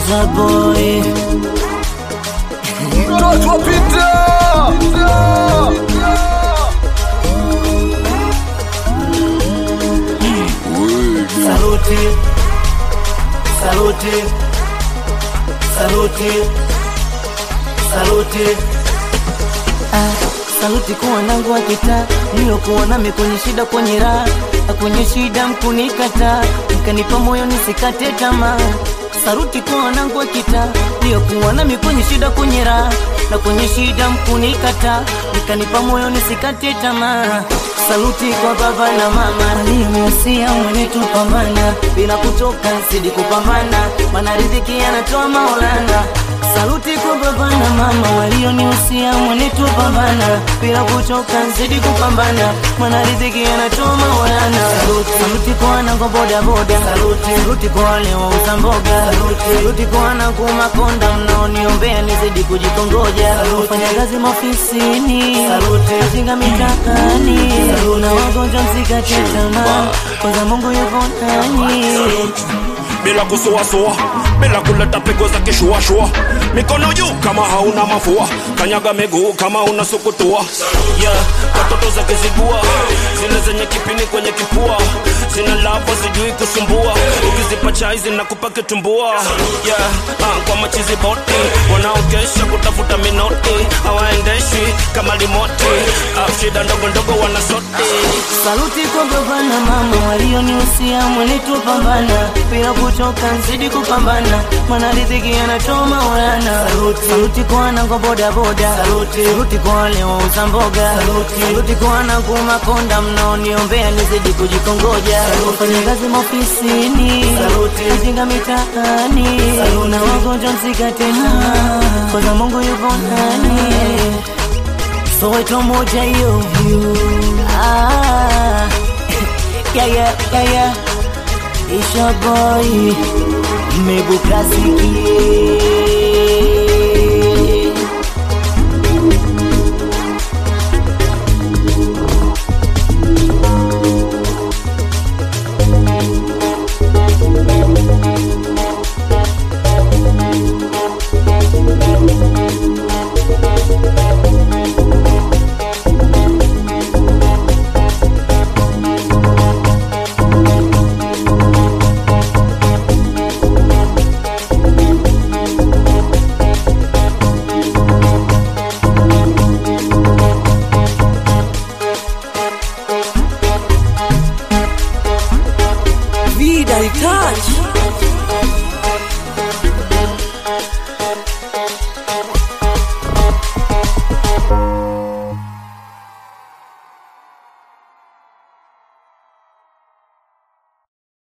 Isa boy Mtoto wa Peter. Saluti Saluti Saluti Saluti ah, Saluti kwa wanangu wa kitaa niliokuwa nami kwenye shida kwenye raha na kwenye shida mkunikata mkanipa moyo nisikate tamaa Saluti kwa wanangu wa kitaa niliokuwa nami kwenye shida kwenye raha na kwenye shida mkunikata mkanipa moyo nisikate tamaa Saluti kwa baba na mama aliyenihusia mwenye tupambana bila kuchoka zidi kupambana maana riziki anatoa Maulana Saluti kwa baba na mama walionihusia mwenye tupambana bila kuchoka zidi kupambana maana riziki anatoa Maulana Saluti, saluti kwa wanangu boda boda Saluti, saluti kwa wale wauza mboga Saluti, saluti kwa wanangu makonda mnaoniombea nizidi kujikongoja fanya kazi maofisini Saluti, najenga mitaani na wagonjwa msikate tamaa kwanza Mungu yupo nani bila kusuasua, bila kuleta pigo za kishuashua, mikono juu kama hauna mafua, kanyaga miguu kama una sukutua. Yeah, watoto za kizigua zile zenye kipini kwenye kifua, zina lava sijui kusumbua, ukizipa chai zinakupa kitumbua. Yeah, ah, kwa machizi boti wanaokesha kutafuta minoti, hawaendeshi kama limoti, ah, shida ndogo ndogo wanasoti Saluti kwa baba na mama walionihusia mwene tupambana bila kuchoka nzidi kupambana maana riziki anatoa Maulana. Saluti, saluti kwa wanangu boda boda, saluti, saluti kwa wale wauza mboga, saluti, saluti kwa wanangu makonda mnaoniombea nizidi kujikongoja, fanya kazi maofisini, saluti, najenga mitaani, na wagonjwa msikate tamaa, kwanza Mungu yupo ndani Soweto moja hiyo ah, yeah, yeah, yeah, yeah. Isha boy Mebukasiki Vida e Tati